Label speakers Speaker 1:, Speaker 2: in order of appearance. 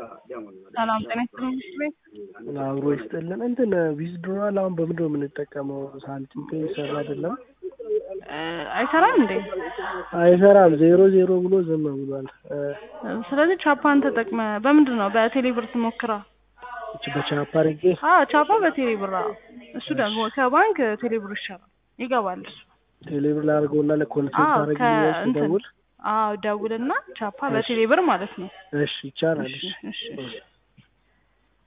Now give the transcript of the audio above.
Speaker 1: ሰላም ጤና ይስጥልኝ ቤት
Speaker 2: አብሮ ይስጥልን። እንትን ዊዝድሮዋል አሁን በምንድን ነው የምንጠቀመው? ሳንቲም ፔይ ይሰራ አይደለም
Speaker 1: አይሰራም እንዴ?
Speaker 2: አይሰራም። ዜሮ ዜሮ ብሎ ዝም ብሏል።
Speaker 1: ስለዚህ ቻፓን ተጠቅመ በምንድን ነው በቴሌብር ትሞክራ?
Speaker 2: እች በቻፓ አድርጌ
Speaker 1: አዎ ቻፓ በቴሌብር አዎ። እሱ ደግሞ ከባንክ ቴሌብር ይሻላል ይገባል እሱ።
Speaker 2: ቴሌብር ላድርገውና ለኮንሰልት
Speaker 1: አዎ
Speaker 2: አድርግ
Speaker 1: ከእንትን
Speaker 2: ደውል።
Speaker 1: አዎ ደውልና ቻፓ በቴሌብር ማለት ነው።
Speaker 2: እሺ ይቻላል።
Speaker 1: እሺ እሺ እሺ